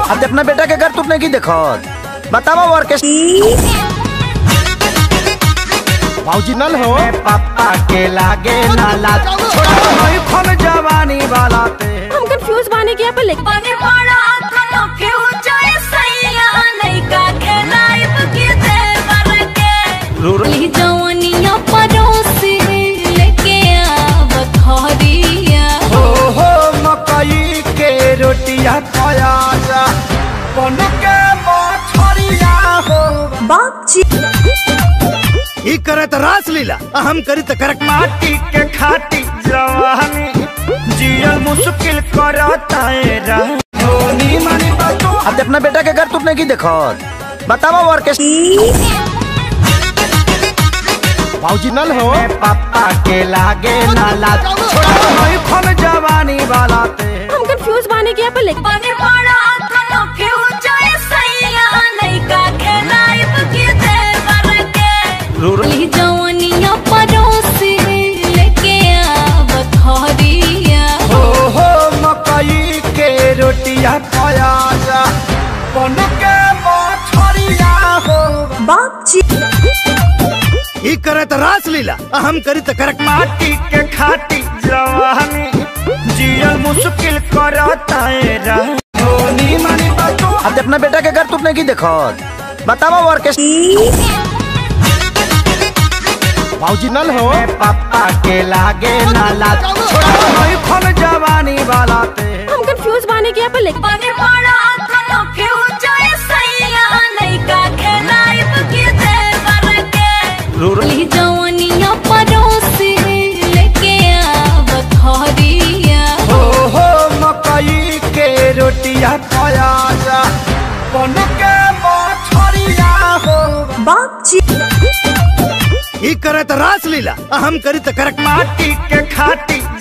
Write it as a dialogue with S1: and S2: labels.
S1: अब अपना बेटा के घर तुमने की देखत बतावा ऑर्केस्ट्रा
S2: भाजी नल हो
S1: पापा के लागे नाला छोड़ा भाई फन जवानी वाला ते
S3: हम कंफ्यूज बाने के पे लिख
S4: बने बड़ा आँखों के ऊंचाई सैया लइका खेलाइब के देवर के ली जवनिया परोसे लेके आव खरिया
S1: हो हो मकई के रोटिया खाया जा बन के मछरिया हो
S2: ई करे त रास लीला आ हम करी त करक
S1: माटी के खाटी जवानी जियल मुश्किल करता है रानी मानी बातों अब अपना बेटा के घर तुमने की देखत बतावा ऑर्केस्ट्रा
S2: भाजी नल हो
S1: पापा के लागे नाला छोड़ा भाई फन जवानी वाला ते
S3: हम कंफ्यूज बाने के पे लिख
S4: बने बड़ा आँखों के ऊंचाई सैया लइका खेलाइब के देवर के ली जवनिया परोसे लेके आव खरिया
S1: हो हो मकई के रोटिया खाया जा बन के मछरिया हो
S2: ई करे त रास लीला आ हम करी त करक
S1: माटी के खाटी जवानी जियल मुश्किल करता है रानी मानी बातों अब अपना बेटा के घर तुमने की देखत बतावा ऑर्केस्ट्रा
S2: भाजी नल हो
S1: पापा के लागे नाला छोड़ा भाई फन जवानी वाला ते
S3: हम कंफ्यूज बाने के पे लिख
S4: बने बड़ा आँखों के ऊंचाई सैया लइका खेलाइब के देवर के ली जवनिया परोसे लेके आव खरिया
S1: हो हो मकई के रोटिया खाया जा बन के मछरिया हो
S2: ई करे त रास लीला आ हम करी त करक
S1: माटी के खाटी